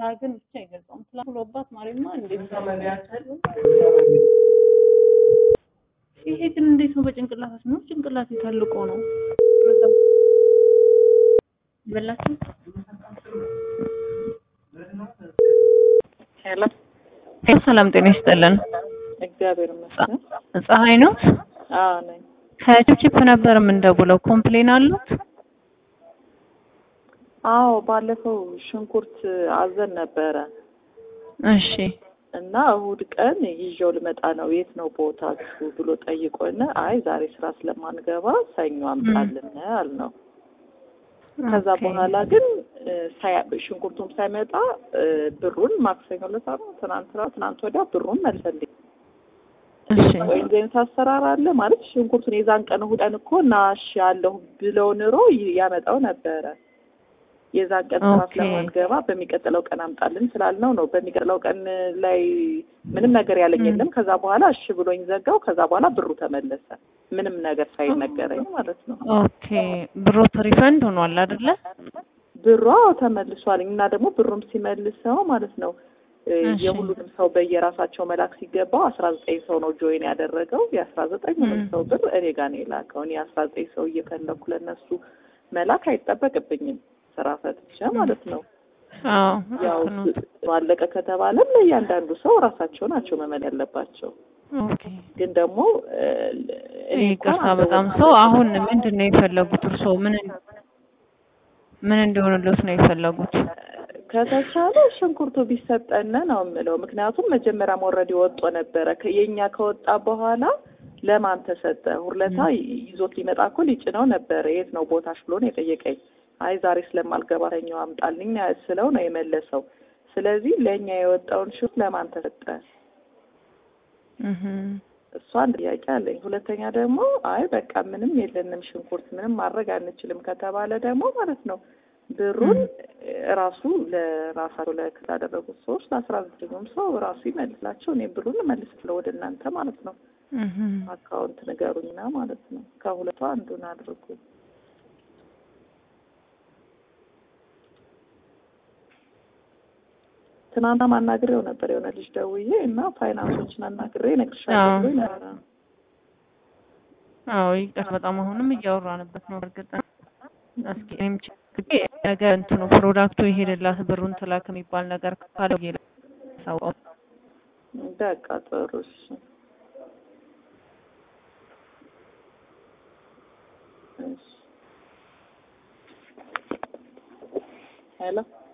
ግን ብቻ አይገልጸውም። ትላንት ብሎባት ማሪማ እንዴት ይሄ ግን እንዴት ነው? በጭንቅላት ነው ጭንቅላት የታልቆ ነው በላችሁ። ሄሎ ሰላም ጤና ይስጥልን። እግዚአብሔር ይመስገን። ፀሐይ ነው አዎ ነኝ። ከቺፕቺፕ ነበር የምንደውለው። ኮምፕሌን አሉት? አዎ ባለፈው ሽንኩርት አዘን ነበረ እሺ እና እሁድ ቀን ይዤው ልመጣ ነው የት ነው ቦታችሁ ብሎ ጠይቆን፣ አይ ዛሬ ስራ ስለማንገባ ሰኞ አምጣልን አልነው። ከዛ ኦኬ። በኋላ ግን እ፣ ሳያ- ሽንኩርቱም ሳይመጣ እ፣ ብሩን ማክሰኞ ዕለት ነው ትናንትና ትናንት ወዲያ ብሩን መልሰልኝ። እሺ ወይም ዘይነት አሰራር አለ ማለት ሽንኩርቱን የዛን ቀን እሑድን እኮ ናሽ ያለሁ ብለው ኑሮ ይ- ያመጣው ነበረ። የዛን ቀን ስራ ኦኬ። ስለማንገባ በሚቀጥለው ቀን አምጣልን ስላልነው ነው። በሚቀጥለው ቀን ላይ ምንም ነገር ያለኝ ም። የለም። ከዛ በኋላ እሺ ብሎኝ ዘጋው። ከዛ በኋላ ብሩ ተመለሰ፣ ምንም ነገር ሳይነገረኝ ማለት ነው። ኦኬ። ብሮት ሪፈንድ ሆኗል አይደለ? ብሯ ተመልሷል እና ደግሞ ብሩም ሲመልሰው ማለት ነው እ፣ እሺ። የሁሉንም ሰው በየራሳቸው መላክ ሲገባው አስራ ዘጠኝ ሰው ነው ጆይን ያደረገው። የአስራ ዘጠኙንም ም። ሰው ብር እኔ ጋር ነው የላከው። እኔ አስራ ዘጠኝ ሰው እየፈለኩ ለእነሱ መላክ አይጠበቅብኝም ስራ ፈትቼ ማለት ነው። አዎ ያው ልክ ነው። አለቀ ከተባለም ለእያንዳንዱ ሰው ራሳቸው ናቸው መመል ያለባቸው። ኦኬ። ግን ደግሞ እ፣ እኔ እንኳን ይቅርታ በጣም ሰው አሁን ምንድን ነው የፈለጉት? እርስዎ ምን ምን እንዲሆንልዎት ነው የፈለጉት? ከተቻለ ሽንኩርቱ ቢሰጠን ነው የምለው። ምክንያቱም መጀመሪያም ኦልሬዲ ወጦ ነበረ። ከ- የኛ ከወጣ በኋላ ለማን ተሰጠ? ሁለታ ይዞት ሊመጣ እኮ ሊጭነው ነበረ። የት ነው ቦታሽ ብሎ ነው የጠየቀኝ። አይ ዛሬ ስለማልገባ ሰኞ አምጣልኝ ስለው ነው የመለሰው። ስለዚህ ለእኛ የወጣውን ሽንኩርት ለማን ተሰጠ? እህ እሷ አንድ ጥያቄ አለኝ። ሁለተኛ ደግሞ አይ በቃ ምንም የለንም ሽንኩርት ምንም ማድረግ አንችልም ከተባለ ደግሞ ማለት ነው ብሩን ራሱ ለራሳቸው ለክስ ያደረጉት ሰዎች ለአስራ ዘጠኙም ሰው ራሱ ይመልስላቸው። እኔ ብሩን እመልስለው ወደ እናንተ ማለት ነው። እህ አካውንት ንገሩኝና ማለት ነው ከሁለቱ አንዱን አድርጉ። ትናንትና ማናግሬው ነበር የሆነ ልጅ ደውዬ እና ፋይናንሶችን አናግሬ እነግርሻለሁ አዎ። ብሎኝ ነበረ። አዎ ይቅር በጣም አሁንም እያወራንበት ነው። እርግጥ እስኪ እኔም ችግር ነገ እንትኑ ፕሮዳክቱ ይሄድላት ብሩን ትላክ የሚባል ነገር ካለው ሳውቀው በቃ ጥሩ እሺ። እሺ ሄሎ